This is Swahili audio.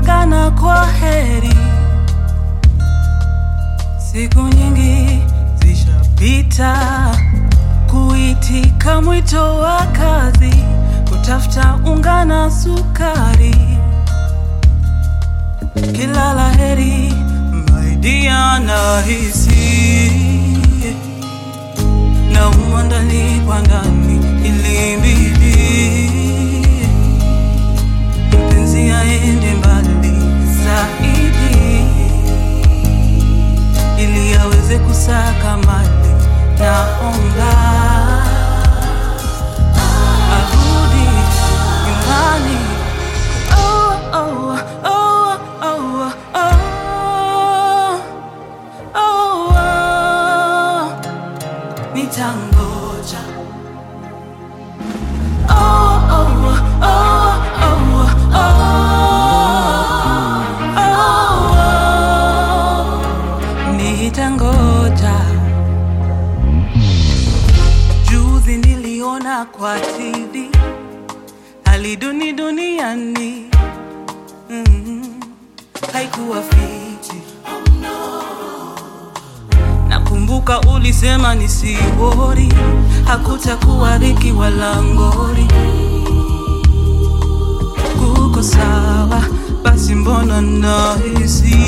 kuagana kwa heri. Siku nyingi zishapita, kuitika mwito wa kazi, kutafuta unga na sukari. Kila laheri maidia nahisi na umwa ndani kwa ndani ilimbidi mpenzi aende mbali zaidi ili aweze kusaka mali naomba arudi nyumbani oh, oh, oh, oh, oh, oh, oh. nitangoja oh, oh, oh, oh, oh, oh. nitangoja juzi niliona kwa tv hali duni duniani mm, haikuwa fiti Nakumbuka ulisema nisiwori, hakutakuwa dhiki wala ngori. Kuko sawa, basi mbona nahisi